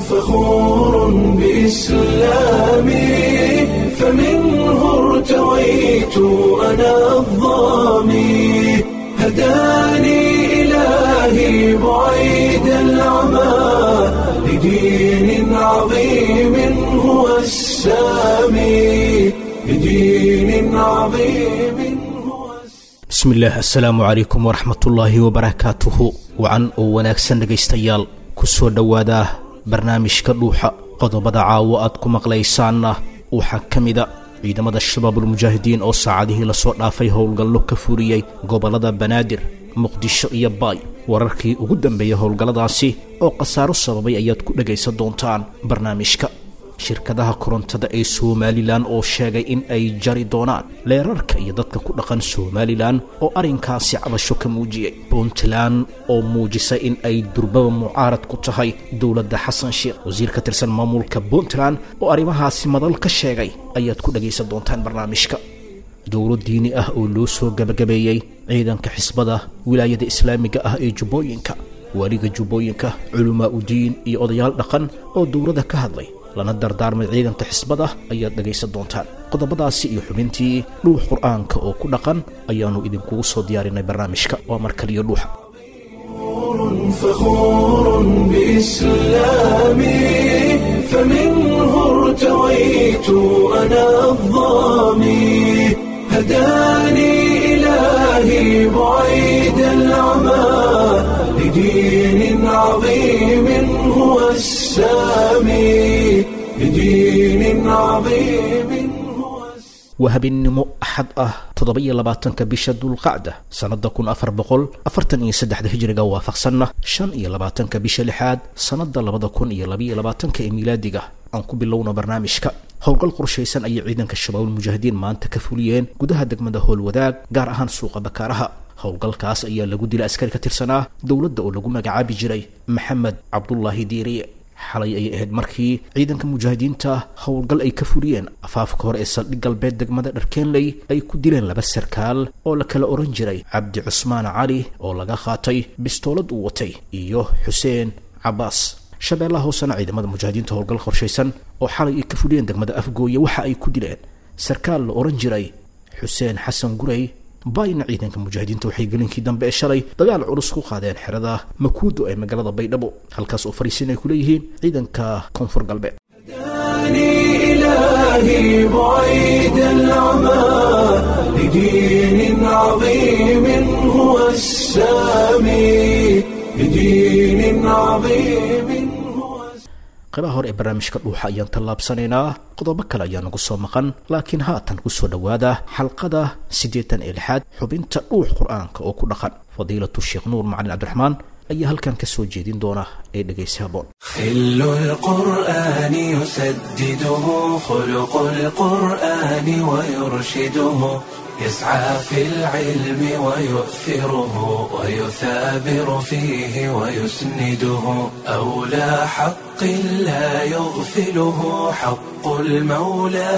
فخور بإسلامي فمنه ارتويت أنا الظامي هداني إلهي بعيد العمى لدين عظيم هو السامي لدين عظيم هو السامي bismillaah assalaamu calaykum waraxmatullaahi wabarakaatuhu wacan oo wanaagsan dhegaystayaal ku soo dhowaada barnaamijka dhuuxa qodobada caawo aad ku maqlaysaanna waxaa ka mida ciidamada shabaabulmujaahidiin oo saacadihii lasoo dhaafay howlgallo ka furiyey gobollada banaadir muqdisho iyo baay wararkii ugu dambeeyey howlgalladaasi oo khasaaro sababay ayaad ku dhegaysan doontaan barnaamijka shirkadaha korontada ee somalilan oo sheegay in ay jari doonaan leerarka iyo dadka ku dhaqan somalilan oo arrinkaasi cabasho ka muujiyey puntland oo muujisay in ay durbaba mucaarad ku tahay dowladda xasan sheekh wasiir ka tirsan maamulka puntland oo arrimahaasi madal ka sheegay ayaad ku dhegaysan doontaan barnaamijka dowlo diini ah oo loo soo gabagabeeyey ciidanka xisbada wilaayada islaamiga ah ee jubbooyinka waaliga jubbooyinka culamaa udiin iyo odayaal dhaqan oo dowladda ka hadlay lana dardaarmay ciidanka xisbada ayaad dhegaysan doontaan qodobadaasi iyo xubintii dhuux qur'aanka oo ku dhaqan ayaannu idinkugu soo diyaarinay barnaamijka waa mar kaliyo dhuuxa فخور بإسلامي فمنه ارتويت أنا الظامي هداني إلهي بعيد العمى لدين عظيم هو السامي لدين عظيم هو السامي waa habeennimo axad ah toddoba-iyo labaatanka bisha dulqacda sannada kun afar boqol afartan iyo saddexda hijriga waafaqsanna shan iyo labaatanka bisha lixaad sannada labada kun iyo labaiyo labaatanka ee miilaadiga aan ku bilowno barnaamijka howlgal qorshaysan ayay ciidanka shabaabulmujaahidiin maanta ka fuliyeen gudaha degmada howlwadaag gaar ahaan suuqa bakaaraha howlgalkaas ayaa lagu dilay askari ka tirsanaa dowladda oo lagu magacaabi jiray maxamed cabdulaahi diiriye xalay ayay ahayd markii ciidanka mujaahidiinta howlgal ay ka fuliyeen afaafka hore ee saldhig galbeed degmada dharkeenley ay ku dileen laba sarkaal oo la kala ohan jiray cabdi cusmaan cali oo laga qaatay bistoolad uu watay iyo xuseen cabaas shabeellaha hoosena ciidamada mujaahidiinta howlgal qorshaysan oo xalay ay ka fuliyeen degmada afgooye waxa ay ku dileen sarkaal la ohan jiray xuseen xasan gurey baayna ciidanka mujaahidiinta waxay gelinkii dambe ee shalay dagaal culus ku qaadeen xerada makuudo ee magaalada baydhabo halkaas oo fariisin ay ku leeyihiin ciidanka koonfur galbeed هداني إلهي بعيد العمى لدين عظيم هو السامي لدين عظيم هو السامي qaybaha hore ee barnaamijka dhuuxa ayaan tallaabsanaynaa qodobo kale ayaa nagu soo maqan laakiin haatan ku soo dhowaada xalqada siddeetan ee lixaad xubinta dhuux qur-aanka oo ku dhaqan fadiilatu sheekh nuur macalin cabdiraxmaan ayaa halkan ka soo jeedin doona ee dhegaysi haboon خل القرآن يسدده خلق القرآن ويرشده يسعى في العلم ويؤثره ويثابر فيه ويسنده أولى حق لا يغفله حق المولى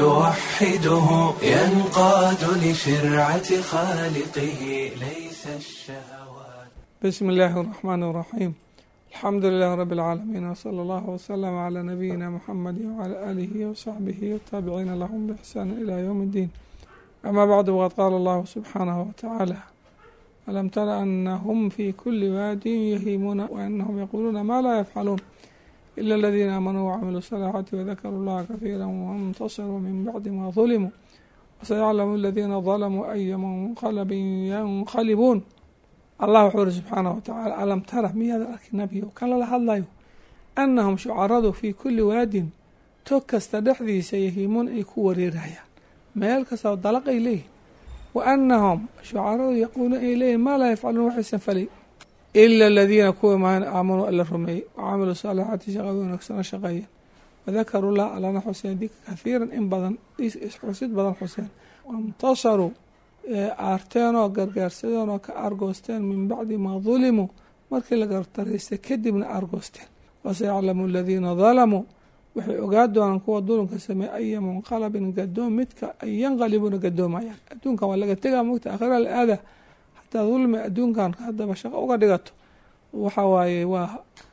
فيوحده ينقاد لشرعة خالقه ليس الشهوات بسم الله الرحمن الرحيم الحمد لله رب العالمين وصلى الله وسلم على نبينا محمد وعلى آله وصحبه والتابعين لهم بإحسان إلى يوم الدين أما بعد وقد قال الله سبحانه وتعالى ألم تر أنهم في كل واد يهيمون وأنهم يقولون ما لا يفعلون إلا الذين آمنوا وعملوا الصالحات وذكروا الله كثيرا وانتصروا من بعد ما ظلموا وسيعلم الذين ظلموا أي منقلب ينقلبون allah wuxuu uri subxaanahu watacaala alam tara miyaad arki nebiyo kan lala hadlayo annahum shucaradu fii kulli waadin tog kasta dhexdiisa yahiimuun ay ku wareerayaan meel kastao dalaq ay leeyihin wa annahum shucaradu yaquuluun ay leeyihin maa laa yafcaluun waxaysan falay ila aladiina kuwa maan aamanuu alla rumeeyey wacamiluu saalixaati shaqada wanaagsana shaqeeyeen wadakaruu lah allana xuseen dika kahiiran in badan xusid badan xuseen waintasaruu aarteen oo gargaarsadeen oo ka aargoosteen min bacdi maa dulimuu markii la gartaraystay kadibna aargoosteen wasayaclamu aladiina dalamuu waxay ogaa doonaan kuwa dulunka sameeye aya munqalabin gadoom midka ay yanqalibuuna gadoomayaan adduunkan waa laga tegaa mogta akhira la aada hataa dulmi adduunkan haddaba shaqo uga dhigato waxa waaye waa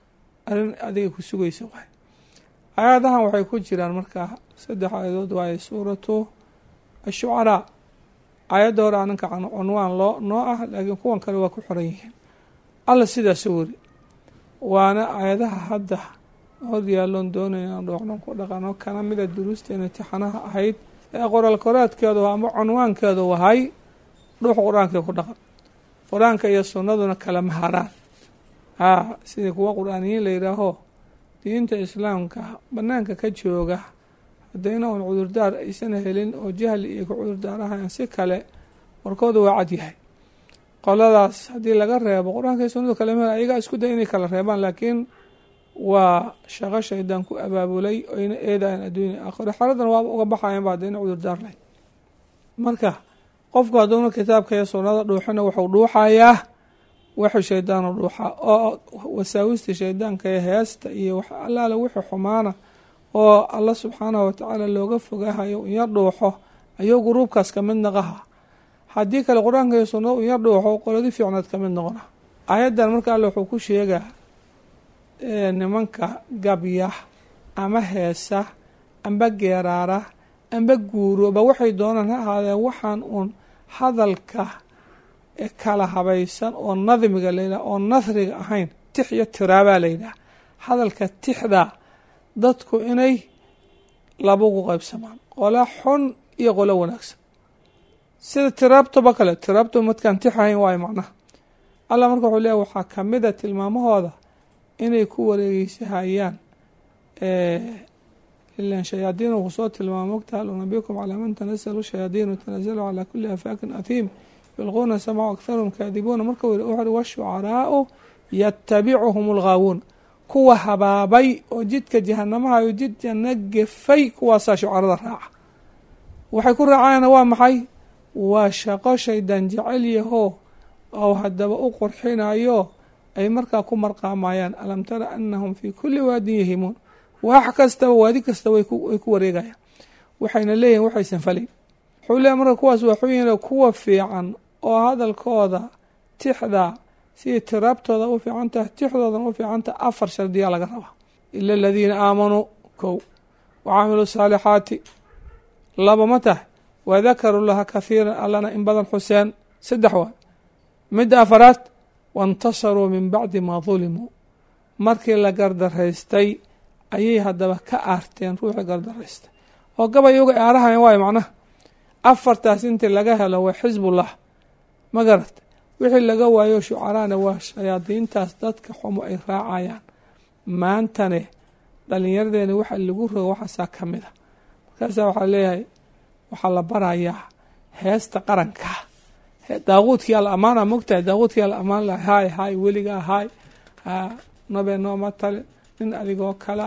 arrin adiga ku sugaysa waay aayadahan waxay ku jiraan markaa saddex aayadood waaye suuratu ashucaraa aayadda hore aninka cunwaan loo noo ah laakiin kuwan kale waa ku xoran yihiin alla sidaasuu weri waana aayadaha hadda hor yaalloon doonaya inaan dhooqdhan ku dhaqano kana mida duruusteena imtixaanaha ahayd ee qoraal koraadkeedu ama cunwaankeedu wahay dhuux qur-aankii ku dhaqan qur-aanka iyo sunnaduna kala maharaan haa sidii kuwa qur-aaniyiin la yidhaaho diinta islaamka banaanka ka jooga haddayna un cudurdaar aysan helin oo jahli iyo ku cudurdaarahayn si kale warkooda waa cad yahay qoladaas haddii laga reebo qur-aanka iyo sunnadu kale mahar ayagaa isku day inay kala reebaan laakiin waa shaqo shaydaan ku abaabulay oyna eedayan adduunya aakhiro xaradan waaba uga baxayan ba haddayna cudurdaar lahayn marka qofku hadduuna kitaabka iyo sunnada dhuuxina wuxuu dhuuxayaa wuxuu shaydaanu dhuuxaa oo wasaawista shaydaanka ee heesta iyo wax allaale wixii xumaana oo alla subxaanahu watacaala looga fogahayo inya dhuuxo ayuu guruubkaas ka mid naqaha haddii kale qur-aanka iyo sunnada inya dhuuxo qoladi fiicnaad ka mid noqona aayaddan marka alle wuxuu ku sheegaa nimanka gabya ama heesa amba geeraara amba guurooba waxay doonaan ha ahaadeen waxaan uun hadalka kala habaysan oo nadmiga layidhaha oo nasriga ahayn tix iyo tiraabaa layidhaha hadalka tixda dadku inay labugu qaybsamaan qola xun iyo qolo wanaagsan sida tiraabtoba kale tiraabto madkaan tix ahayn waayo macnaha allah marka wuxuu leeya waxaa kamida tilmaamahooda inay ku wareegeysahayaan ilan shayaadiin uu soo tilmaamo mogta hal unabikum calaa man tanazalu shayaadiinu tanazalu calaa kuli afaakin athiim yulquuna samcu akharuhum kaadibuuna marka wuxuuhi washucaraau yatabicuhum alghaawuun kuwa habaabay oo jidka jahanamaha iyo jid janno gefay kuwaasaa shucarada raaca waxay ku raacayana waa maxay waa shaqo shaydan jecel yahoo ou haddaba u qurxinayo ay markaa ku marqaamayaan alam tara anahum fii kuli waadin yahimuun wax kastaba waadi kastaba way ku wareegayaan waxayna leeyihin waxaysan falayn wuxuu leeya marka kuwaas waxuu yihin kuwa fiican oo hadalkooda tixda sidii tiraabtooda u fiican tahay tixdoodan u fiican tahay afar shardiyaa laga rabaa ila aladiina aamanuu kow wa caamiluu saalixaati laba ma tahay wadakaru laha kahiiran allana in badan xuseen saddex waa midda afaraad waintasaruu min bacdi maa dulimuu markii la gardaraystay ayay haddaba ka aarteen ruuxii gardaraystay oo gabay uga aarahayan waayo macnaha afartaas intii laga helo waa xisbullah ma garata wixii laga waayo shucaraana waa shayaadiintaas dadka xumo ay raacayaan maantane dhallinyaradeena waxa lagu rogo waxaasaa ka mid a markaasaa waxaa leeyahay waxaa la barayaa heesta qaranka daaquudkii alla amaana mogtahay daaquudkii alla amaan laha haay haay weligaa haay nabee nooma tale nin adigoo kala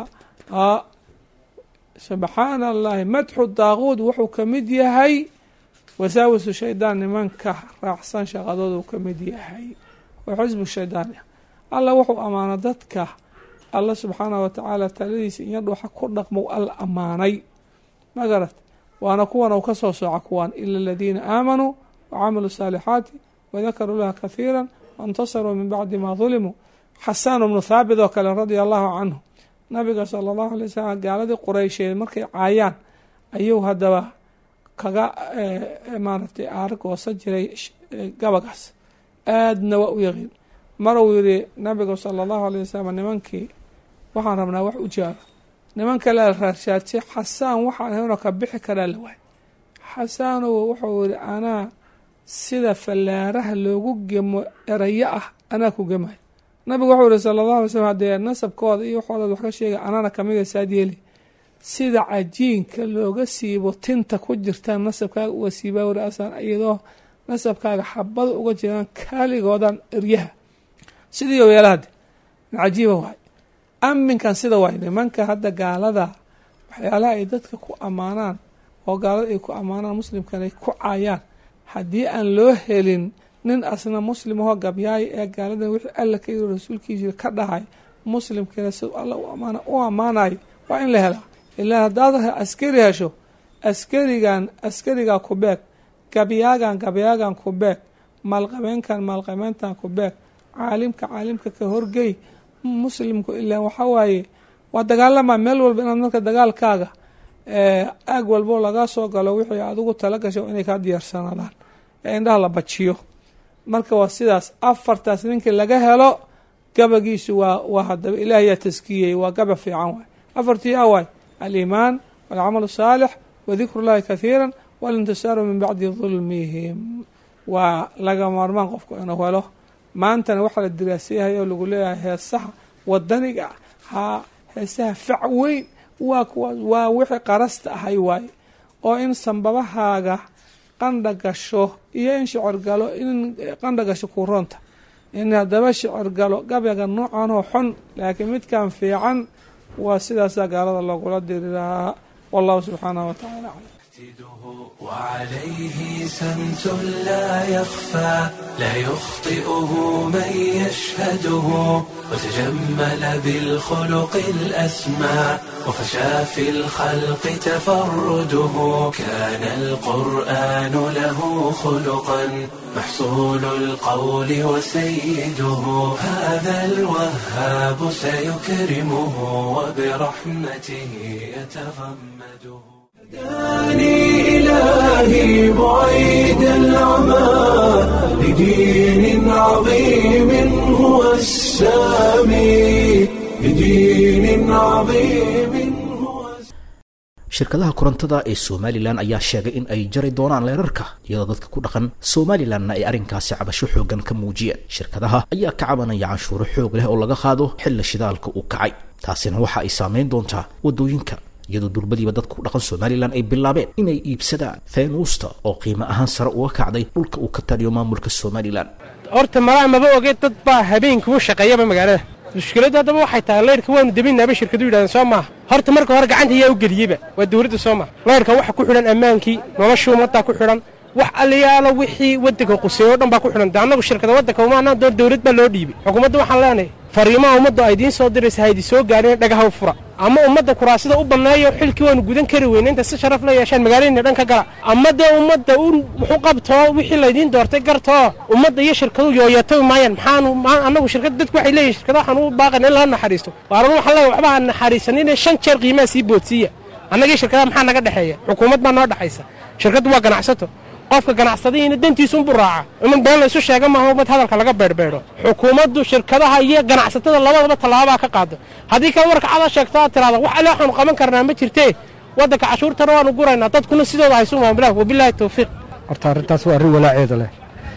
subxaana allahi madxu daaquud wuxuu ka mid yahay wasaawisu shaydaan nimanka raacsan shaqadoodu ka mid yahay oo xisbu shaydaan alla wuxuu amaano dadka alla subxaanah watacaala taladiisa iyo dhuuxa ku dhaqmo alla amaanay ma garat waana kuwan u ka soo sooca kuwaan ila aladiina aamanuu wacamiluu saalixaati wadakaruu laha kahiira waintasaruu min bacdi maa dulimuu xasaan bnu thaabit oo kale radia allahu canhu nabiga sala allahu alay wasalam gaaladii qureysheed markay caayaan ayuu haddaba kaga maaragtay aargoosa jiray gabagaas aadna waa u yaqiin mar uu yihi nabigu sala allahu alay wasalam nimankii waxaan rabnaa wax u jaaro nimanka la raarshaadsi xasaan waxaan ahaynoo ka bixi karaa la waay xasaanow wuxuu yihi anaa sida fallaaraha loogu gemo erayo ah anaa ku gemayo nabigu wuxuu yihi sala allahu alay slm haddee nasabkooda iyo waxooda wax ka sheega anana kamida saad yeeli sida cajiinka looga siibo tinta ku jirtaan nasabkaaga uga siibaa wari asaan iyadoo nasabkaaga xabada uga jiraan kaaligoodan eryaha sidii o yeelahade cajiiba waay aminkan sida waay nimanka hadda gaalada waxyaalaha ay dadka ku ammaanaan oo gaalada ay ku ammaanaan muslimkan ay ku caayaan haddii aan loo helin nin asna muslim ahoo gabyaayo ee gaaladan wixii alla ka yiri rasuulkiisa ka dhahay muslimkiina siduu alla u ammaanayo waa in la helaa ilaa haddaad askari hesho askarigan askarigaa ku beeg gabyaagan gabyaagan ku beeg maalqabeenkan maalqabeyntan ku beeg caalimka caalimka ka horgey muslimku ilaan waxaa waaye waa dagaalamaa meel walba inaad marka dagaalkaaga aag walbo laga soo galo wixii adigu tala gasho inay kaa diyaarsanaadaan ee indhaha la bajiyo marka waa sidaas afartaas ninkii laga helo gabagiisu waa waa hadaba ilaah yaa taskiyey waa gaba fiican waay afartii awaay aliimaan walcamalu saalix wadikru llahi kathiira walintisaaru min bacdi dulmihim waa laga maarmaan qofku inuu helo maantana waxaa la diraasayahay oo lagu leeyahay heesaha wadaniga ha heesaha fac weyn waa kuwa waa wixii qarasta ahay waaye oo in sambabahaaga qandha gasho iyo in shicir galo in qandha gasho kuroonta in haddaba shicir galo gabayga noocan oo xun laakiin midkan fiican waa sidaasaa gaalada loogula diri lahaa wallahu subxaanahu watacaala aclam وعليه سمت لا يخفى لا يخطئه من يشهده وتجمل بالخلق الأسمى وفشى في الخلق تفرده كان القرآن له خلقا محصول القول وسيده هذا الوهاب سيكرمه وبرحمته يتغمده هداني إلهي بعيد العمى لدين عظيم هو السامي لدين عظيم هو shirkadaha korontada ee somalilan ayaa sheegay in ay jari doonaan leerarka iyadoo dadka ku dhaqan somalilanna ay arrinkaasi cabasho xoogan ka muujiyeen shirkadaha ayaa ka cabanaya canshuuro xoog leh oo laga qaado xilla shidaalka uu kacay taasina waxa ay saameyn doontaa waddooyinka iyadoo durbadiiba dadka ku dhaqan somalilan ay bilaabeen inay iibsadaan feynuusta oo qiimo ahaan sare uga kacday dhulka uu ka taliyo maamulka somalilan horta malaa maba ogeed dad baa habeenkuu shaqeeyaba magaalada mushkiladdu haddaba waxay tahay laydhka waanu deminaaba shirkadu yidhahdeen soo maaha horta marka hore gacanta ayaa u geliyeyba waa dawladda soo maha laydhka waxa ku xidhan ammaankii noloshii ummaddaa ku xidhan wax aliyaalo wixii waddanka quseeyo o dhan baa ku xidhan de annagu shirkada waddanka umaanaa doon dawlad baa loo dhiibay xukuumadda waxaan leenahay fariimaha ummaddu ay idiin soo diraysa ha idin soo gaadhin dhagaha u fura ama ummadda kuraasida u banneeyo xilkii waanu gudan kari weyne inta si sharaf la yeeshaan magaaladina dhan ka gala ama dee ummadda u muxu qabtoo wixii laydiin doortay gartoo ummadda iyo shirkadu yooyatami maayaan maxaanu annagu shirkada dadku waxay leeyihin shirkada waxaan u baaqan in lala naxariisto waaran waxaan leeyahay waxba ha naxariisanin shan jeer qiimaha sii boodsiiya annagii shirkadaha maxaa naga dhexeeya xukuumad baa noo dhexaysa shirkaddu waa ganacsato qofka ganacsadihiina dantiisunbu raaca iman been laysu sheega maaha umad hadalka laga beerbeedho xukuumaddu shirkadaha iyo ganacsatada labadaba tallaabaa ka qaado haddii kale warka cada sheegto aad tiraada wax alle waxaanu qaban karnaa ma jirtee waddanka cashuurtana waanu guraynaa dadkuna sidooda haysu maamulaan wabilaahi tawfiiq horta arrintaas waa arrin walaaceeda leh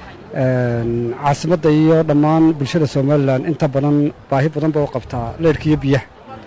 caasimadda iyo dhammaan bulshada somalilan inta badan baahi badan ba u qabtaa leyrhka iyo biyaha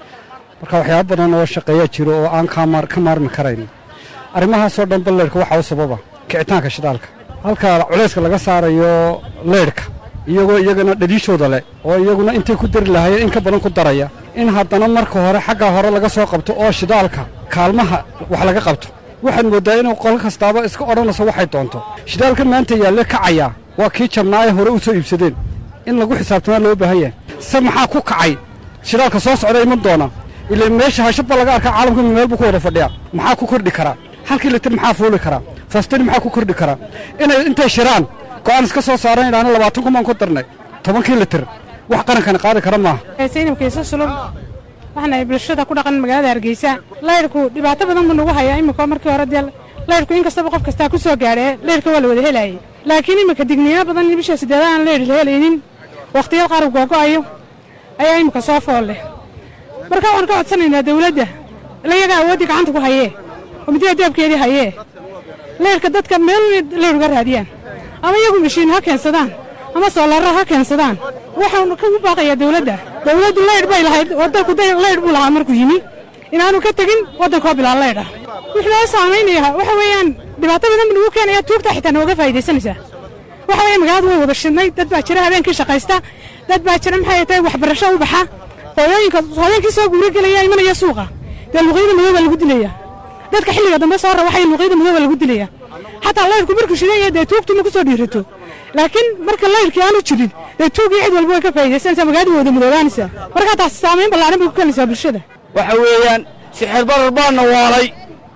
marka waxyaaba badan oo shaqeeyaa jiro oo aan ka maarmi karayn arrimahaasoo dhan ba leyrhka waxaa u sababa kicitaanka shidaalka halka culayska laga saarayo leyrhka iyagoo iyagana dhaliishooda leh oo iyaguna intay ku dari lahaayeen in ka badan ku daraya in haddana marka hore xaggaa hore laga soo qabto oo shidaalka kaalmaha wax laga qabto waxaad mooddaa inuu qolo kastaaba iska odhanayso waxay doonto shidaalka maanta yaalle kacayaa waa kii jabnaaye hore u soo iibsadeen in lagu xisaabtamaa loo baahan yahay se maxaa ku kacay shidaalka soo socda iman doona ila meesha hashaba laga arkaa caalamka meel buu ku wada fadhiyaa maxaa ku kordhi karaa halkii litir maxaa fuuli karaa fastani maxaa ku kordhi karaa inay intay shiraan go'aan iska soo saaran idhaahna labaatan kun baan ku darnay tobankii litir wax qarankani qaadi kara maaha saynabkiisa sulub waxaanahay bulshada ku dhaqan magaalada hargeysa laydhku dhibaato badan buu nagu hayaa imika markii hore dee laydhku in kastaba qof kastaa ku soo gaadhee laydhka waa la wada helaayey laakiin iminka digniino badan bisha siddeeda aan laydh la helaynin wakhtiyad qaar googo'ayo ayaa imika soo fool leh marka waxaan ka codsanaynaa dawladda ilayaga awooddii gacanta ku hayee oo midida deebkeedii hayee laydhka dadka meel laydh uga raadiyaan ama iyagu mashiin ha keensadaan ama soolarar ha keensadaan waxaan kagu baaqayaa dawladda dawladdu laydh bay lahayd waddanku laydh buu lahaa markuu yimi inaanu ka tegin waddankoo bilaa laydh ah wix loo saamaynaya waxa weeyaan dhibaato badan bu nagu keenaya tuugta xitaa nooga faa'idaysanaysaa waxa weeye magaaladu way wada shidnay dad baa jira habeenkii shaqaysta dad baa jira maxay tahay waxbarasho u baxa hooyooyinka hooyeenkii soo guura gelaya imanaya suuqa dee luqyada madow baa lagu dilaya dadka xilliga dambe soo rawaxaya luqyada madow baa lagu dilaya xataa laydhku markuu shidaya dee tuugtu ma ku soo dhiirato laakiin marka laydhkii aanu jirin dee tuugii cid walba way ka faa'idaysanaysaa magaaladu wada madoobaanaysaa markaa taas saamayn ballaaran bay ku keenaysaa bulshada waxa weeyaan sixir barar baana waalay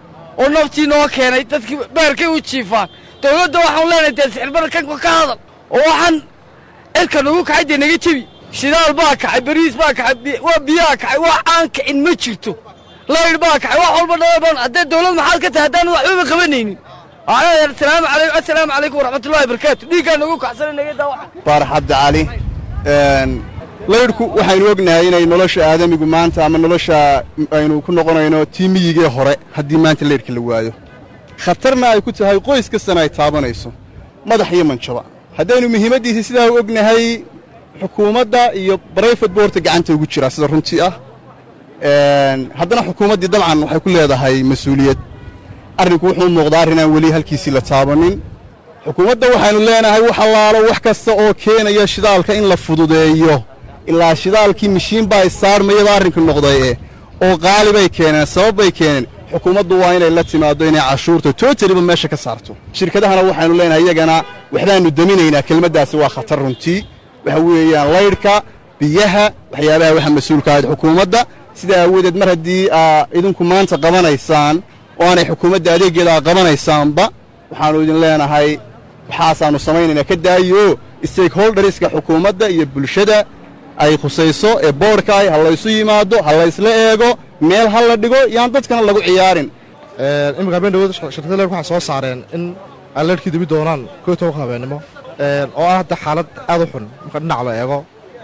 oo naftii noo keenay dadkii baarkay u jiifaan dawladda waxaan leenahay dee sixir barar kan ka hadal oo waxaan cirka nagu kacay dee naga jebi shidaal baa kacay bariis baa kacay waa biyaa kacay wax aan kicin ma jirto laydh baa kacay wax walba dhaban haddee dawlad maxaad ka tahay haddaan waxbaba qabanaynin asalaamu calaykum assalaamu calaykum waraxmatullahi wabarakaatu dhiiggaa nagu kacsana naga daawaca baarax cabdi cali laydhku waxaynu ognahay inay nolosha aadamigu maanta ama nolosha aynu ku noqonayno tiimiyigee hore haddii maanta laydhka la waayo khatarna ay ku tahay qoys kastana ay taabanayso madax iyo manjaba haddaynu muhiimaddiisa sidaa u ognahay xukuumadda iyo barayfad boorta gacanta ugu jiraa sida runtii ah haddana xukuumaddii dabcan waxay ku leedahay mas-uuliyad arrinku wuxuu muuqdaa arrinaan weli halkiisii la taabanin xukuumadda waxaynu leenahay wax allaalo wax kasta oo keenaya shidaalka in la fududeeyo ilaa shidaalkii mishiin baa isaarmayaba arrinka noqday eh oo qaali bay keeneen sabab bay keeneen xukuumaddu waa inay la timaaddo inay cashuurta tootaliba meesha ka saarto shirkadahana waxaynu leenahay iyagana waxbaannu deminaynaa kelmaddaasi waa khatar runtii waxa weeyaan laydhka biyaha waxyaabaha waxa mas-uulka ahayd xukuumadda sidaa aawadeed mar haddii aa idinku maanta qabanaysaan oo aanay xukuumadda adeeggeeda aa qabanaysaanba waxaannu idin leenahay waxaasaannu samaynaynaa ka daayo stakeholderska xukuumadda iyo bulshada ay khusayso ee boodhkaay ha laysu yimaado ha laysla eego meel ha la dhigo yaan dadkana lagu ciyaarin iminka habeen dhawood shirkada leerku waxay soo saareen in ay leerhkii dibi doonaan koo iyo tobanka habeennimo oo ah hadda xaalad aad u xun marka dhinac la eego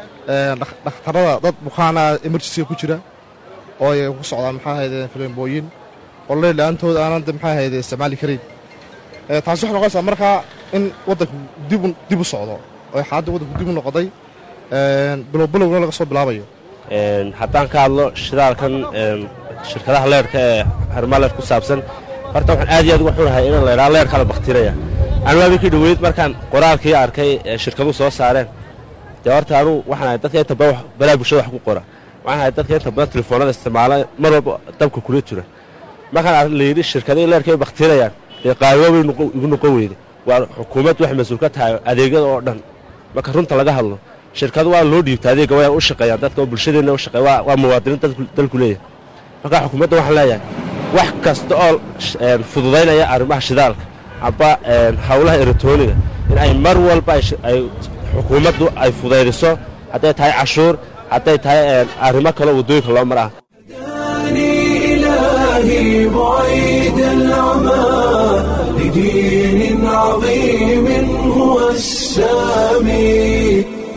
dhakhtarada dad bukaana emergensiga ku jira oo ay ku socdaan maxaa ahayde fileembooyin oo leer la-aantood aanan maxaa ahayde isticmaali karayn taasi waxay noqonaysaa markaa in waddanku dib u socdo oo xaaladda waddanku dib u noqday bilowbilowna laga soo bilaabayo haddaan ka hadlo shidaalkan shirkadaha leerhka ee harmaleer ku saabsan horta waxaan aad iyo aad uga xunahay in laydhaha leerhkaa la bakhtiraya anu habeenkii dhoweyd markaan qoraalkii arkay ee shirkaduhu soo saareen dee horta anuu waxaan ahay dadka inta badan balaa bulshada wax ku qora waxaan ahay dadka inta badan telefoonada isticmaala mar walba dabka kula jira markaan layidhi shirkadihii leerka ay bakhtirayaan dee qaaliboobay igu noqon weyde waa xukuumaddu waxay mas-uul ka tahay adeegyada oo dhan marka runta laga hadlo shirkadu waa loo dhiibta adeega waa u shaqeeyaan dadka oo bulshadeenna u shaqeeya waa waa muwaadiniin dalku leeyahay marka xukuumadda waxaan leeyahay wax kasta oo fududaynaya arrimaha shidaalka amba howlaha eratooniga in ay mar walba ay xukuumaddu ay fudaydiso hadday tahay cashuur hadday tahay arrimo kaleo waddooyinka loo mar ah إلهي بعيد العمى لدين عظيم هو السامي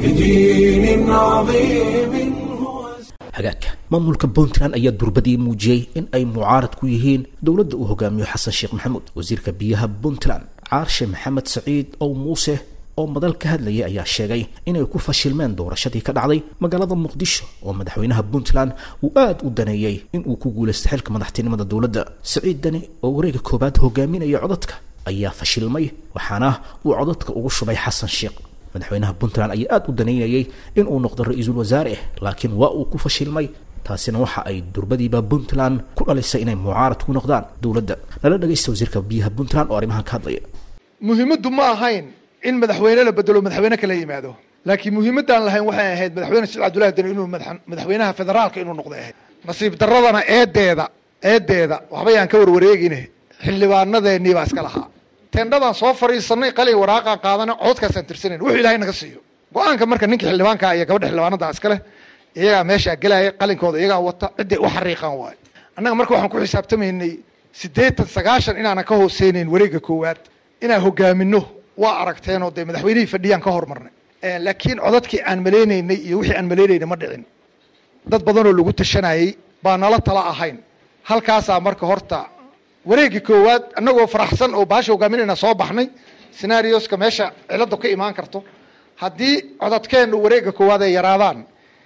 لدين عظيم هو hagaagka maamulka puntland ayaa durbadii muujiyey in ay mucaarad ku yihiin dowladda uu hogaamiyo xasan sheekh maxamuud wasiirka biyaha puntland caarshe maxamed saciid ow muuse oo madal ka hadlayay ayaa sheegay inay ku fashilmeen doorashadii ka dhacday magaalada muqdisho oo madaxweynaha puntland uu aada u daneeyey in uu ku guulaysta xilka madaxtinimada dowladda saciid dani oo wareega koowaad hogaaminaya codadka ayaa fashilmay waxaana uu codadka ugu shubay xasan sheekh madaxweynaha puntland ayaa aada u daneynayay inuu noqdo ra-iisul wasaare laakiin waa uu ku fashilmay taasina waxa ay durbadiiba puntland ku dhalisay inay mucaarad ku noqdaan dowladda lala dhagaysta wasiirka biyaha puntland oo arrimahan ka hadlaya muhiimaddu ma ahayn in madaxweyne la bedelo madaxweyne kala yimaado laakiin muhiimaddaan lahayn waxay ahayd madaxweyne saciid cabdullahi deni inuu madaxweynaha federaalka inuu noqday ahayd nasiib daradana eedeeda eedeeda waxbayaan ka warwareegine xildhibaanadeennii baa iska lahaa tendhadaan soo fadhiisanay qalin waraaqaan qaadana codkaasaan tirsanayn wuxuu ilaahay naga siiyo go-aanka marka ninka xildhibaanka iyo gabadha xildhibaanada iska leh iyagaa meeshaa gelaya qalinkooda iyagaa wata ciday u xariiqaan waayo annaga marka waxaan ku xisaabtamaynay siddeetan sagaashan inaanan ka hooseynayn wareegga koowaad inaan hogaamino waa aragteenoo dee madaxweynihii fadhiyaan ka hormarnay laakiin codadkii aan maleynaynay iyo wixii aan maleynaynay ma dhicin dad badanoo lagu tashanayey baa nala tala ahayn halkaasaa marka horta wareegii koowaad annagoo faraxsan oo baasha hogaaminayna soo baxnay senaarioska meesha ciladu ka imaan karto haddii codadkeennu wareegga koowaad ay yaraadaan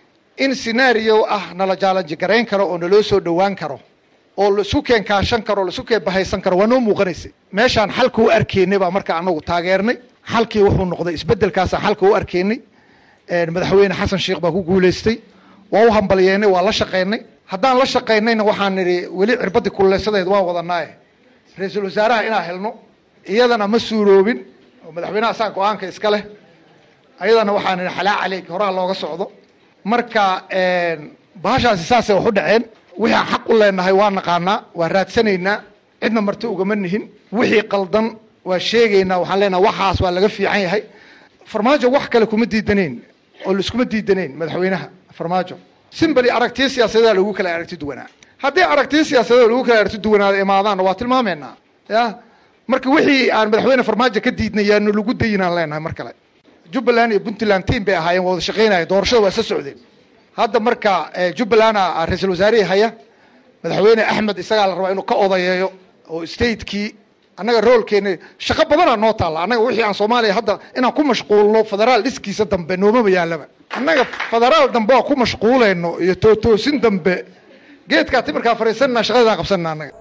in senario ah nala jaalanji garayn karo oo naloo soo dhowaan karo oo laisu keen kaashan karo laisu keen bahaysan karo waa noo muuqanaysay meeshaan xalka u arkeynay baa marka anagu taageernay xalkii wuxuu noqday isbedelkaasaan xalka u arkeynay madaxweyne xasan sheekh baa ku guulaystay waa u hambalyeennay waa la shaqaynay haddaan la shaqaynayna waxaan nidhi weli cirbadii kululeysadeed waan wadanaaye ra-iisul wasaaraha inaan helno iyadana ma suuroobin oo madaxweynaha saa go-aanka iska leh ayadana waxaan nidhi xalaa caleyk horaa looga socdo marka bahashaasi saasay wax u dhaceen wixii aan xaq u leenahay waa naqaanaa waa raadsanaynaa cidna marti ugama nihin wixii qaldan waa sheegaynaa waxaan leenahay waxaas waa laga fiican yahay farmaajo wax kale kuma diidanayn oo laiskuma diidanayn madaxweynaha farmaajo simbali aragtiyo siyaasadeeda lagu kala aragti duwanaa haddii aragtiyo siyaasadeeda lagu kala aragti duwanaada imaadaanna waa tilmaameynaa ya marka wixii aan madaxweyne farmaajo ka diidnay yaanu lagu dayinaan leenahay mar kale jubbaland iyo puntland tiam bay ahaayeen waa wada shaqaynaya doorashada waa isla socdeen hadda marka jubbaland a ra-iisul wasaarihii haya madaxweyne axmed isagaa la rabaa inuu ka odayeeyo oo statekii annaga roolkeena shaqo badanaa noo taalla annaga wixii aan soomaaliya hadda inaan ku mashquulno federaal dhiskiisa dambe noomaba yaalaba annaga federaal dambe waa ku mashquulayno iyo tootoosin dambe geedkaa timirkaa fariisanna shaqadaan qabsanna annaga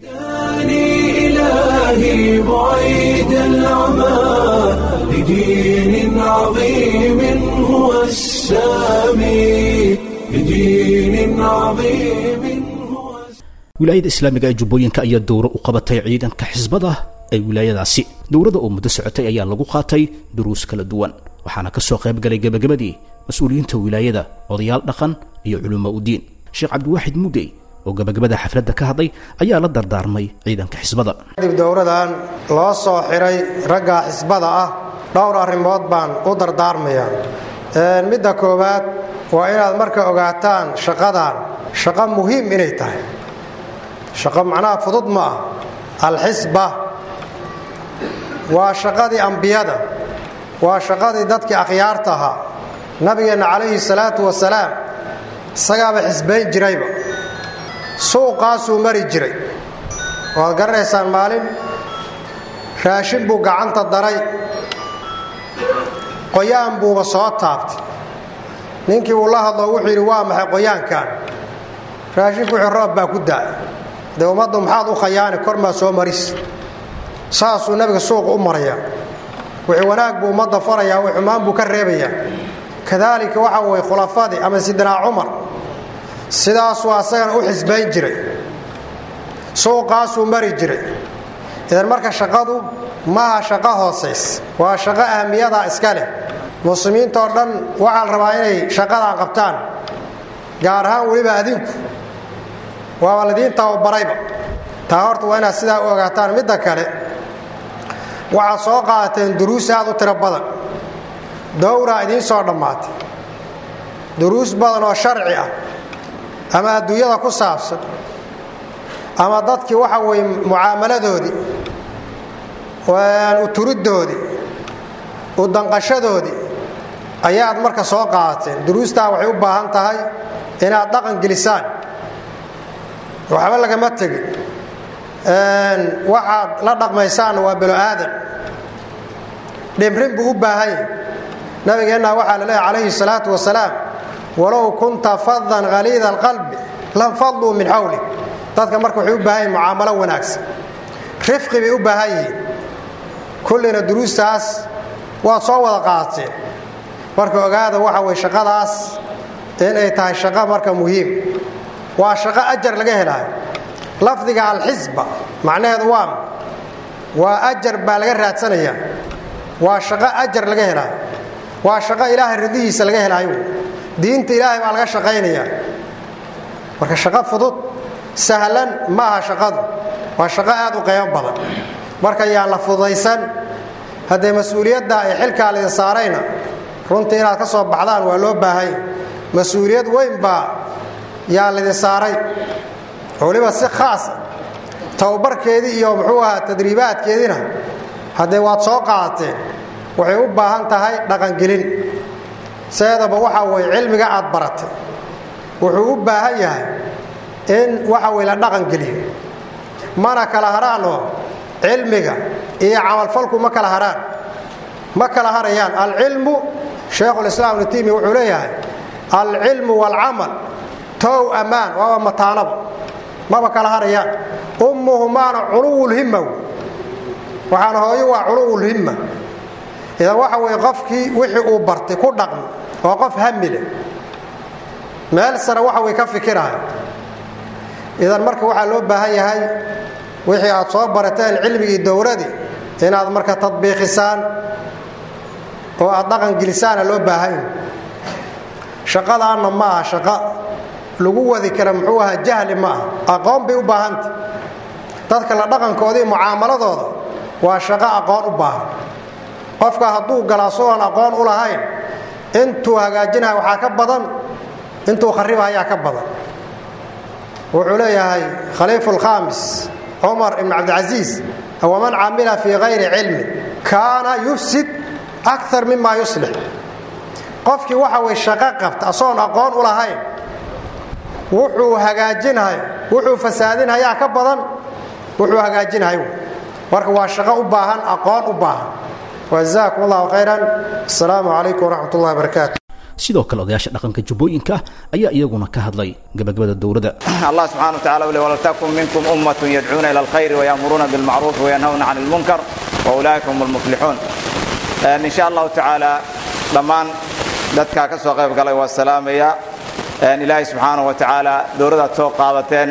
إلهي بعيد العمى لدين عظيم هو السامي لدين عظيم wilaayada islaamiga ee jubbooyinka ayaa dowro u qabatay ciidanka xisbada ee wilaayadaasi dowladda oo muddo socotay ayaa lagu qaatay duruus kala duwan waxaana ka soo qayb galay gebagabadii mas-uuliyiinta wilaayada odayaal dhaqan iyo culumo udiin sheekh cabdiwaaxid mudey oo gebagabada xafladda ka hadlay ayaa la dardaarmay ciidanka xisbada kadib dowradan loo soo xiray ragga xisbada ah dhowr arrimood baan u dardaarmayaa midda koowaad waa inaad marka ogaataan shaqadan shaqo muhiim inay tahay shaqo macnaha fudud ma ah alxisba waa shaqadii ambiyada waa shaqadii dadkii akhyaarta ahaa nabigeenna calayhi salaatu wasalaam isagaaba xisbayn jirayba suuqaasuu mari jiray waad garanaysaan maalin raashin buu gacanta daray qoyaan buuba soo taabtay ninkii uu la hadlo wuxuu yidhi waa maxay qoyaankan raashinku wuxuu roob baa ku daay dee ummaddu maxaad u khayaani kormaa soo maris saasuu nabiga suuqa u marayaa wixii wanaag buu ummadda farayaa wii xumaan buu ka reebayaa kadaalika waxa weye khulafadii ama sidinaa cumar sidaasuu asagana u xisbayn jiray suuqaasuu mari jiray idan marka shaqadu maaha shaqo hoosays waa shaqo ahmiyadaa iska leh muslimiintoo dhan waxaa la rabaa inay shaqadan qabtaan gaar ahaan weliba adinku waaba ladiin tababarayba taa horta waa inaad sidaa u ogaataan midda kale waxaad soo qaadateen duruus aad u tiro badan dowraa idiin soo dhammaatay duruus badan oo sharci ah ama adduunyada ku saabsan ama dadkii waxa weye mucaamaladoodii u turiddoodii u danqashadoodii ayaad marka soo qaadateen duruustaa waxay u baahan tahay inaad dhaqan gelisaan waxba lagama tegin waxaad la dhaqmaysaanna waa belo aadan dhimrin buu u baahan yahy nabigeenna waxaa la leehay calayhi salaatu wasalaam walow kunta fadan haliida alqalbi lam fadluu min xawli dadka marka waxay u baahan yihin mucaamalo wanaagsan rifqi bay u baahan yihiin kullina duruustaas waad soo wada qaadateen marka ogaada waxa weye shaqadaas inay tahay shaqo marka muhiim waa shaqo ajar laga helaayo lafdiga alxisba macnaheedu waa waa ajar baa laga raadsanayaa waa shaqo ajar laga helaayo waa shaqo ilaahay ridihiisa laga helaayo diinta ilaahay baa laga shaqaynayaa marka shaqo fudud sahlan ma aha shaqadu waa shaqo aad u qeybo badan marka yaan la fududaysan haddee mas-uuliyadda ee xilkaa laydin saarayna runtii inaad ka soo baxdaan waa loo baahanya mas-uuliyad weyn baa yaa laydin saaray waliba si khaasa tababarkeedii iyo muxuu ahaa tadriibaadkeediina haddee waad soo qaadateen waxay u baahan tahay dhaqangelin seedaba waxa weye cilmiga aad baratay wuxuu u baahan yahay in waxa weye la dhaqangeliyo mana kala haraanoo cilmiga iyo camalfalku ma kala haraan ma kala harayaan alcilmu sheekhulislaam ibnu timiya wuxuu leeyahay alcilmu waalcamal tow ammaan waaba mataanaba maba kala harayaan ummuhumaana culuwulhimma waxaana hooyo waa culuwulhimma idan waxa weye qofkii wixii uu bartay ku dhaqmi waa qof hamile meel sare waxa way ka fikirahay idan marka waxaa loo baahan yahay wixii aad soo barateen cilmigii dowladii inaad marka tadbiiqisaan oo aad dhaqangelisaana loo baahan shaqadaanna ma aha shaqo lagu wadi kara muxuu ahaa jahli ma ah aqoon bay u baahanta dadka la dhaqankooda iyo mucaamaladooda waa shaqo aqoon u baahan qofka hadduu gala asagoon aqoon u lahayn intuu hagaajinaya waxaa ka badan intuu kharibahayaa ka badan wuxuu leeyahay khaliifu lkhaamis cumar ibn cabdilcasiis waman camila fii hayri cilmin kaana yufsid akar mima yuslix qofkii waxa way shaqo qabta asoon aqoon u lahayn wuxuu hagaajinhay wuxuu fasaadinhayaa ka badan wuxuu hagaajinhay marka waa shaqo u baahan aqoon u baahan wajazaakum allahu khayran asalaamu calaykum waraxmat ullahi barakaatu sidoo kale odayaasha dhaqanka jubbooyinka ayaa iyaguna ka hadlay gabagabada dowladda allah subxana wataala ule waltakun minkum ummatun yadcuuna ila alkhayri wayamuruuna bilmacruufi wayanhawna can ilmunkar waulaa'ika hum almuflixuun in sha allahu tacaala dhammaan dadkaa ka soo qayb galay waa salaamaya ilaahay subxaana wa tacaala dowladaad soo qaadateen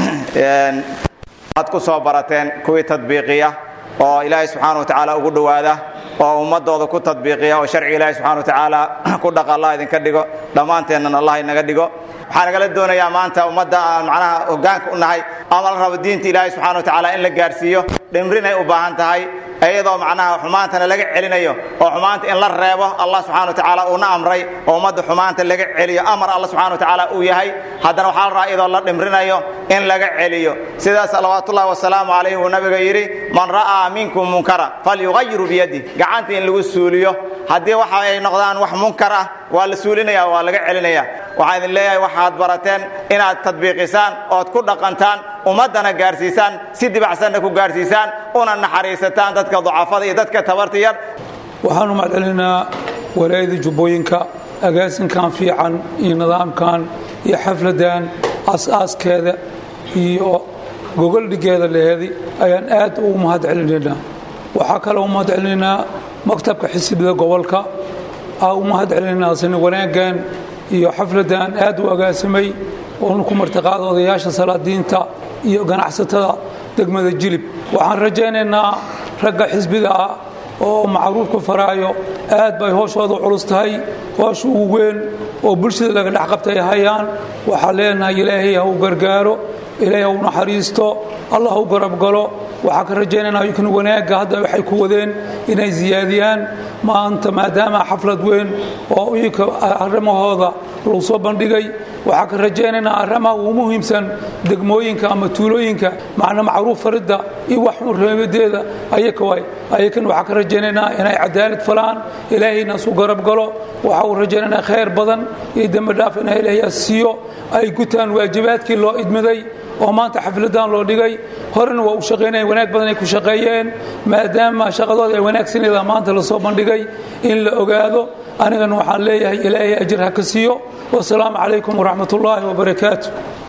ad ku soo barateen kuwii tadbiiqiya oo ilaahay subxaana wa tacaala ugu dhowaada oo ummadooda ku tadbiiqiya oo sharciga ilaahay subxana wa tacaala ku dhaqa allah idinka dhigo dhammaanteennan allah inaga dhigo waxaa nagala doonayaa maanta ummadda aan macnaha hoggaanka u nahay ama la rabo diinta ilaahay subxana wa tacaala in la gaarsiiyo dhimrinay u baahan tahay iyadoo macnaha xumaantana laga celinayo oo xumaanta in la reebo allah subxana wa tacaala uuna amray oo ummadda xumaanta laga celiyo amar allah subxana wa tacaala uu yahay haddana waxaa la rabaa iyadoo la dhimrinayo in laga celiyo sidaa salawaatullahi wasalaamu calayhi uu nabiga yidhi man ra'aa minkum munkara falyugayiru biyadih gacanta in lagu suuliyo haddii waxa ay noqdaan wax munkar ah waa la suulinaya waa laga celinaya waxaan idin leeyahay waxaad barateen inaad tadbiiqisaan ood ku dhaqantaan ummaddana gaarsiisaan si dibacsanna ku gaarsiisaan una naxariisataan dadka ducafada iyo dadka tabarta yar waxaanu mahadcelinaa walaayada jubbooyinka agaasinkan fiican iyo nidaamkan iyo xafladan aas-aaskeeda iyo gogoldhigeeda leheedi ayaan aad ugu mahadcelinaynaa waxaa kale u mahadcelinaynaa maktabka xisibida gobolka aa u mahadcelinaynaa sini wanaaggan iyo xafladan aad u agaasimay oonu ku martiqaada odayaasha salaadiinta iyo ganacsatada degmada jilib waxaan rajaynaynaa ragga xisbiga ah oo macruufka faraayo aad bay hooshooda culus tahay hoosha ugu weyn oo bulshada laga dhex qabtay hayaan waxaan leenahay ilaahay ha u gargaaro ilaahay ha u naxariisto allah ha u garabgalo waxaa ka rajaynaynaa kan wanaagga hadda waxay ku wadeen inay siyaadiyaan maanta maadaama xaflad weyn oo iyaka arrimahooda lagu soo bandhigay waxaa ka rajaynaynaa arrimaha ugu muhiimsan degmooyinka ama tuulooyinka macna macruuf faridda iyo wax xun reebadeeda ayaka waay ayakan waxaa ka rajaynaynaa inay cadaalad falaan ilaahayna isu garab galo waxaa uu rajaynaynaa khayr badan iyo dembi dhaaf inay ilaahay siiyo ay gutaan waajibaadkii loo idmiday oo maanta xafladan loo dhigay horena waa u shaqaynaya wanaag badan ay ku shaqeeyeen maadaama shaqadooda ay wanaagsanayda maanta lasoo bandhigay in la ogaado anigana waxaan leeyahay ilaahay ajir ha ka siiyo wasalaamu calaykum waraxmat ullaahi wabarakaatu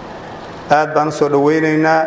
aad baan u soo dhowaynaynaa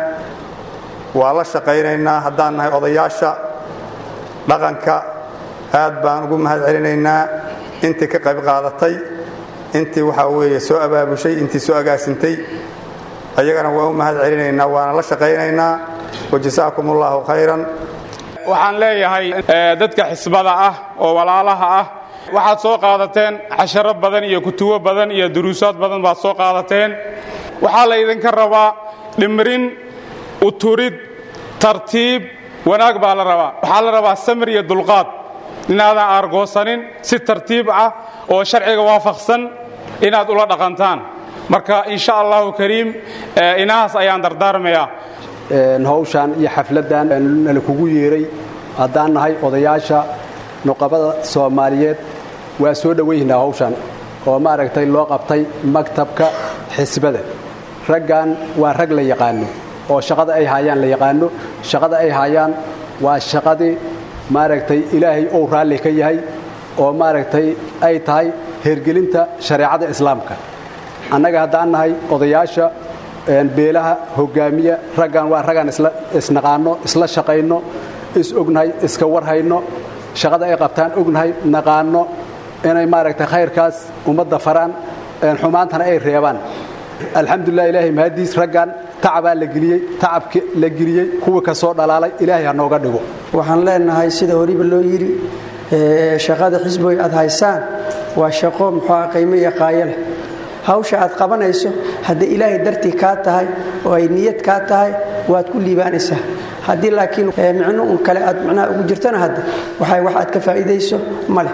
waa la shaqaynaynaa haddaan nahay odayaasha dhaqanka aad baan ugu mahad celinaynaa intii ka qayb qaadatay intii waxaa weeye soo abaabushay intii soo agaasintay ayagana waa u mahad celinaynaa waana la shaqaynaynaa wajasaakum ullaahu khayran waxaan leeyahay dadka xisbada ah oo walaalaha ah waxaad soo qaadateen casharo badan iyo kutubo badan iyo duruusaad badan baad soo qaadateen waxaa la idinka rabaa dhimrin uturid tartiib wanaag baa la rabaa waxaa la rabaa samir iyo dulqaad inaadan aargoosanin si tartiib ah oo sharciga waafaqsan inaad ula dhaqantaan marka insha allahu kariim inahaas ayaan dardaarmayaa hawshaan iyo xafladdan nala kugu yeeray haddaan nahay odayaasha nuqabada soomaaliyeed waa soo dhowaynaa hawshaan oo maaragtay loo qabtay maktabka xisbada raggan waa rag la yaqaano oo shaqada ay haayaan la yaqaano shaqada ay haayaan waa shaqadii maaragtay ilaahay ou raalli ka yahay oo maaragtay ay tahay hergelinta shareecada islaamka annaga haddaan nahay odayaasha beelaha hogaamiya raggan waa raggaan isnaqaanno isla shaqayno is ognahay iska warhayno shaqada ay qabtaan ognahay naqaanno inay maaragtay khayrkaas ummadda faraan xumaantana ay reebaan alxamdulilah ilaahay mahadiis raggan tacabaa la geliyey tacabki la geliyey kuwii ka soo dhalaalay ilaahay ha nooga dhigo waxaan leenahay sida horiba loo yidhi shaqada xisboy aad haysaan waa shaqo muxuuha qiimo iyo qaayo leh hawsha aad qabanayso haddii ilaahay dartii kaa tahay oo ay niyad kaa tahay waad ku liibaanaysaa haddii laakiin micno un kale aad micnaha ugu jirtana hadda waxay wax aad ka faa'iidayso ma leh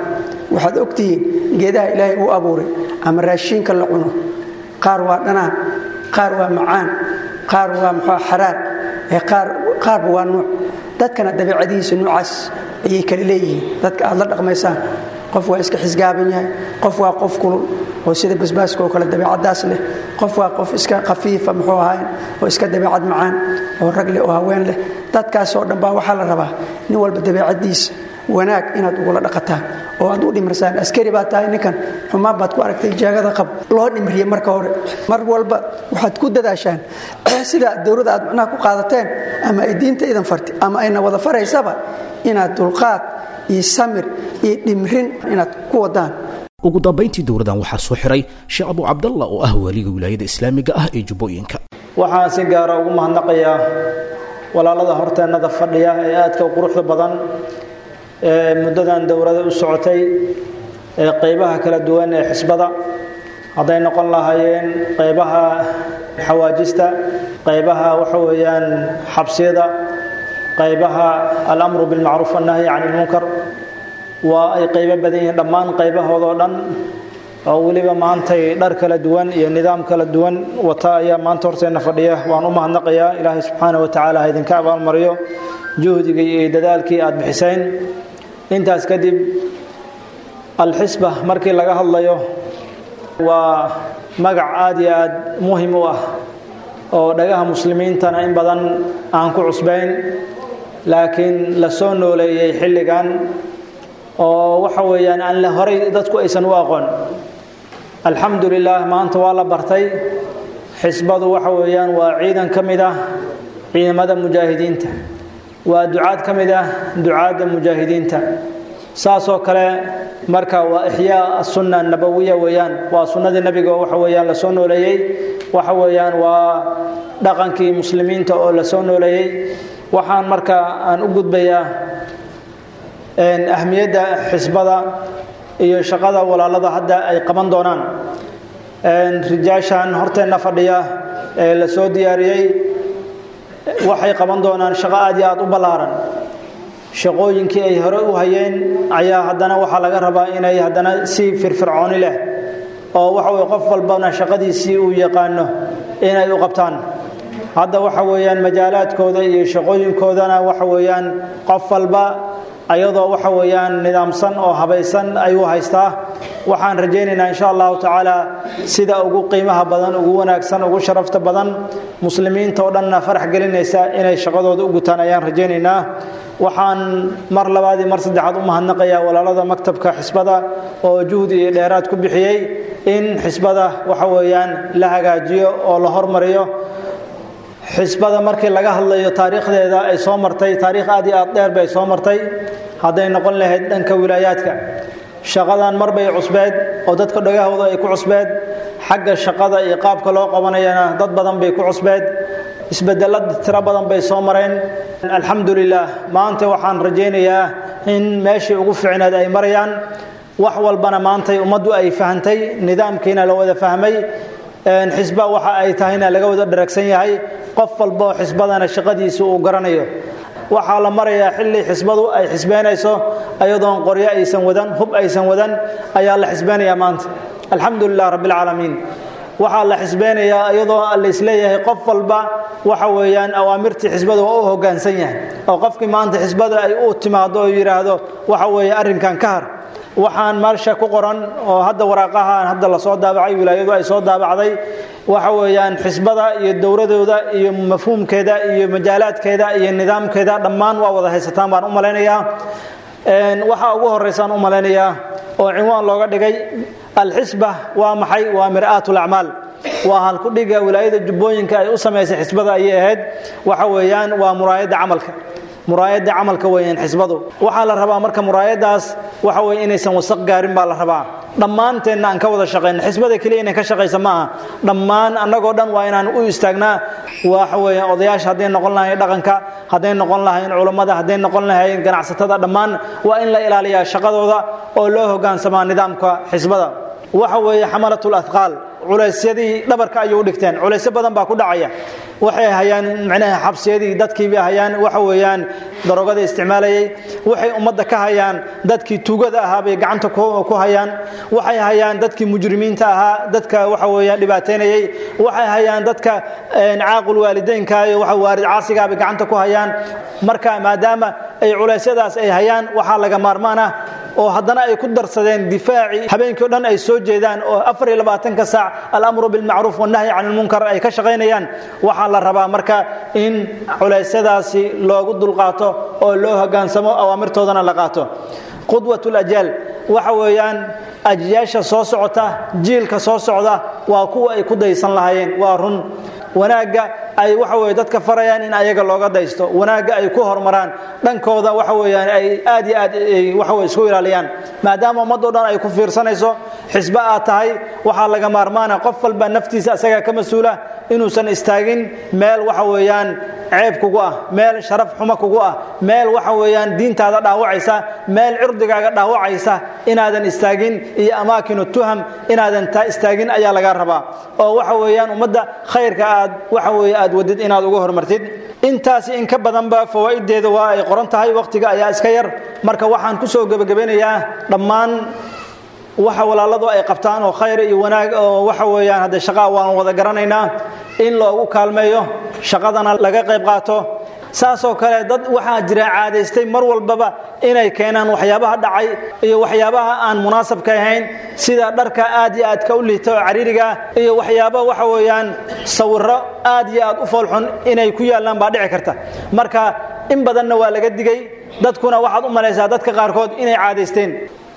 waxaad ogtihiin geedaha ilaahay uu abuuray ama raashiinka la cuno qaar waa dhanaan qaar waa macaan qaar waa muxua xaraar ee qaarba waa nuuc dadkana dabeicadihiisa nuucaas ayay kala leeyihiin dadka aad la dhaqmaysaan qof waa iska xisgaaban yahay qof waa qof kulul oo sida basbaaska oo kale dabeicadaas leh qof waa qof iska khafiifa muxuu ahayn oo iska dabeicad macaan oo rag leh oo haween leh dadkaas oo dhan baa waxaa la rabaa nin walba dabeicadiisa wanaag inaad ugula dhaqataan oo aad u dhimirsaan askari baa tahay ninkan xumaan baad ku aragtay jeegada qab loo dhimriye marka hore mar walba waxaad ku dadaashaan sida dowladda aad macnaha ku qaadateen ama ay diinta idan farti ama ayna wada faraysaba inaad dulqaad iyo samir iyo dhimrin inaad ku wadaan ugu dambayntii dowladan waxaa soo xiray sheekh abu cabdalla oo ah waaliga wilaayada islaamiga ah ee jubbooyinka waxaan si gaara ugu mahadnaqayaa walaalada horteennada fadhiya ee aadka quruxda badan ee muddadan dowlada u socotay ee qaybaha kala duwan ee xisbada hadday noqon lahaayeen qaybaha xawaajista qaybaha waxa weeyaan xabsiyada qaybaha alamru bilmacruuf annahyi can ilmunkar waa ay qaybo badan yihiin dhammaan qaybahoodoo dhan oo weliba maantay dhar kala duwan iyo nidaam kala duwan wata ayaa maanta horteenna fadhiya waan u mahadnaqayaa ilaahay subxaana wa tacaala ha idinka abaalmariyo juhdigii iyo dadaalkii aad bixiseen intaas kadib alxisba markii laga hadlayo waa magac aad iyo aad muhim u ah oo dhagaha muslimiintana in badan aan ku cusbayn laakiin la soo nooleeyey xilligan oo waxa weeyaan aan la horay dadku aysan u aqoon alxamdu lilah maanta waa la bartay xisbadu waxa weeyaan waa ciidan ka mid ah ciidamada mujaahidiinta waa ducaad ka mid ah ducaadda mujaahidiinta saasoo kale marka waa ixyaa asunna nabawiya weeyaan waa sunnadii nebiga oo waxa weeyaan la soo nooleeyey waxa weeyaan waa dhaqankii muslimiinta oo la soo nooleeyey waxaan marka aan u gudbayaa ahmiyadda xisbada iyo shaqada walaalada hadda ay qaban doonaan rijaashan horteenna fadhiya ee la soo diyaariyey waxay qaban doonaan shaqo aad iyo aad u ballaaran shaqooyinkii ay hore u hayeen ayaa haddana waxaa laga rabaa inay haddana si firfircooni leh oo waxa weye qof walbana shaqadiisii uu yaqaano inay u qabtaan hadda waxa weeyaan majaalaadkooda iyo shaqooyinkoodana waxa weeyaan qof walba ayadoo waxa weeyaan nidaamsan oo habaysan ayuu haystaa waxaan rajaynaynaa insha allahu tacaala sida ugu qiimaha badan ugu wanaagsan ugu sharafta badan muslimiinta oo dhanna farax gelinaysa inay shaqadooda u gutaan ayaan rajaynaynaa waxaan mar labaad iyo mar saddexaad u mahadnaqayaa walaalada maktabka xisbada oo juhdi iyo dheeraad ku bixiyey in xisbada waxa weeyaan la hagaajiyo oo la hormariyo xisbada markii laga hadlayo taariikhdeeda ay soo martay taariikh aad iyo aad dheer bay soo martay hadday noqon lahayd dhanka wilaayaadka shaqadan mar bay cusbeed oo dadka dhagahooda ay ku cusbeed xagga shaqada iyo qaabka loo qabanayana dad badan bay ku cusbeed isbedello tiro badan bay soo mareen alxamdulilah maanta waxaan rajaynayaa in meeshii ugu fiicneed ay marayaan wax walbana maantay ummaddu ay fahantay nidaamkiina la wada fahmay xisba waxa ay tahayna laga wada dharagsan yahay qof walboo xisbadana shaqadiisa uu garanayo waxaa la marayaa xilli xisbadu ay xisbeynayso ayadoon qoryo aysan wadan hub aysan wadan ayaa la xisbeynayaa maanta alxamdu lilah rabbilcaalamiin waxaa la xisbeynayaa iyadoo laisleeyahay qof walba waxa weeyaan awaamirtii xisbada waa u hoggaansan yahay oo qofkii maanta xisbada ay u timaado oo yidhaahdo waxa weeye arrinkan ka har waxaan meesha ku qoran oo hadda waraaqahaan hadda lasoo daabacay wilaayadu ay soo daabacday waxa weeyaan xisbada iyo dowladooda iyo mafhuumkeeda iyo majaalaadkeeda iyo nidaamkeeda dhammaan waa wada haysataan baan u malaynayaa waxaa ugu horeysaan u malaynayaa oo cinwaan looga dhigay alxisba waa maxay waa mir'aat lacmaal waa halkudhiga wilaayada jubbooyinka ay u samaysay xisbada ayay ahayd waxa weeyaan waa muraayadda camalka muraayadda camalka weeyaan xisbadu waxaa la rabaa marka muraayadaas waxa weye inaysan wasaq gaarin baa la rabaa dhammaanteenna aan ka wada shaqayno xisbada keliya inay ka shaqaysa ma aha dhammaan annagoo dhan waa inaan u istaagnaa waxa weeyaan odayaasha hadday noqon lahayn dhaqanka hadday noqon lahayn culammada hadday noqon lahayn ganacsatada dhammaan waa in la ilaaliyaa shaqadooda oo loo hoggaansamaa nidaamka xisbada waxa weeye xamalatul athqaal culaysyadii dhabarka ayay u dhigteen culaysyo badan baa ku dhacaya waxay hayaan micnaha xabsiyadii dadkiibay hayaan waxa weeyaan darogada isticmaalayay waxay ummadda ka hayaan dadkii tuugada ahaa bay gacanta ku hayaan waxay hayaan dadkii mujrimiinta ahaa dadka waxa weeyaan dhibaateynayay waxay hayaan dadka caaqul waalideynka iyo waxa waarid caasigaa bay gacanta ku hayaan marka maadaama ay culeysyadaas ay hayaan waxaa laga maarmaan ah oo haddana ay ku darsadeen difaacii habeenkii o dhan ay soo jeedaan oo afar iyo labaatanka saac alamru bilmacruuf wannahyi can ilmunkar ay ka shaqaynayaan waxaa la rabaa marka in culeysyadaasi loogu dulqaato oo loo hogaansamo awaamirtoodana la qaato qudwat lajaal waxa weeyaan ajyaasha soo socota jiilka soo socda waa kuwa ay ku daysan lahaayeen waa run wanaagga ay waxa weye dadka farayaan in ayaga looga daysto wanaagga ay ku horumaraan dhankooda waxa weeyaan ay aad iyo aad waxa weye isku ilaaliyaan maadaama ummaddo dhan ay ku fiirsanayso xisbe aad tahay waxaa laga maarmaana qof walba naftiisa asagaa ka mas-uula inuusan istaagin meel waxa weeyaan ceeb kugu ah meel sharaf xumo kugu ah meel waxa weeyaan diintaada dhaawacaysa meel cirdigaaga dhaawacaysa inaadan istaagin iyo amaakinu tuham inaadan taa istaagin ayaa laga rabaa oo waxa weeyaan ummadda khayrka aad waxa weeye aad wadid inaad uga hormartid intaasi in ka badanba fawaa'ideeda waa ay qoran tahay wakhtiga ayaa iska yar marka waxaan ku soo gebagabeynayaa dhammaan waxa walaaladu ay qabtaan oo khayr iyo wanaag oo waxa weeyaan hadde shaqaa waan wada garanaynaa in loogu kaalmeeyo shaqadana laga qayb qaato saasoo kale dad waxaa jira caadaystay mar walbaba inay keenaan waxyaabaha dhacay iyo waxyaabaha aan munaasabka ahayn sida dharka aad iyo aadka u liita oo cariiriga iyo waxyaaba waxa weeyaan sawirro aad iyo aad u foolxun inay ku yaallaan baa dhici karta marka in badanna waa laga digay dadkuna waxaad u malaysaa dadka qaarkood inay caadaysteen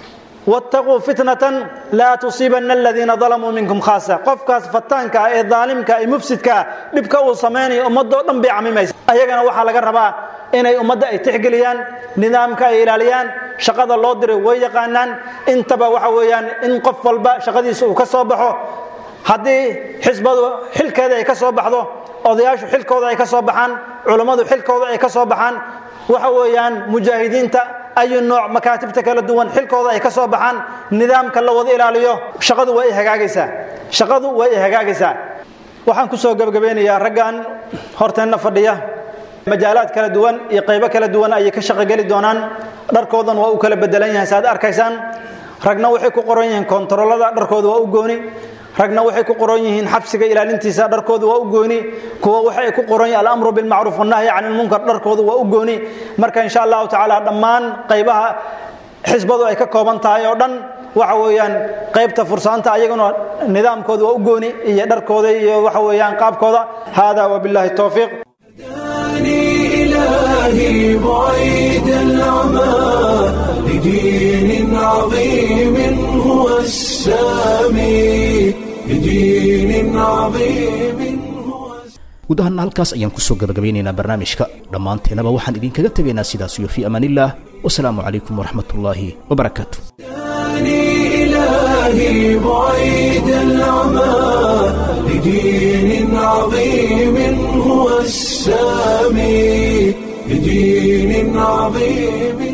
wattaquu fitnatan laa tusiibanna aladiina dalamuu minkum khaasa qofkaas fataanka ah ee daalimka ee mufsidka ah dhibka uu samaynayo ummadoo dhan bay camimaysa ayagana waxaa laga rabaa inay ummadda ay tixgeliyaan nidaamka ay ilaaliyaan shaqada loo diray way yaqaanaan intaba waxa weeyaan in qof walba shaqadiisa uu ka soo baxo haddii xisbadu xilkeeda ay ka soo baxdo odayaashu xilkooda ay ka soo baxaan culammadu xilkooda ay ka soo baxaan waxa weeyaan mujaahidiinta ayu nooc makaatibta kala duwan xilkooda ay ka soo baxaan nidaamka la wada ilaaliyo shaqadu way hagaagaysaa shaqadu way hagaagaysaa waxaan ku soo gabagabeynayaa raggan horteenna fadhiya majaalaad kala duwan iyo qaybo kala duwan ayay ka shaqogeli doonaan dharkoodan waa u kala bedelan yahay saaad arkaysaan ragna waxay ku qoran yihiin kontaroolada dharkooda waa u gooni ragna waxay ku qoran yihiin xabsiga ilaalintiisa dharkooda waa u gooni kuwa waxay ku qoran yihiin alamru bilmacruuf wannahyi can ilmunkar dharkooda waa u gooni marka insha allahu tacaala dhammaan qaybaha xisbadu ay ka kooban tahay oo dhan waxa weeyaan qaybta fursaanta ayaguna nidaamkooda waa u gooni iyo dharkooda iyo waxa weeyaan qaabkooda hada wabillahi towfiiq إلهي بعيد العمى لدين عظيم هو السامي لدين عظيم guud ahaana halkaas ayaan kusoo gabagabeynaynaa barnaamijka dhammaanteenaba waxaan idinkaga tegaynaa sidaas iyo fii amaanillaah wasalaamu calaykum waraxmat ullaahi wabarakaatu إلهي بعيد العمى لدين عظيم هو السامي لدين عظيم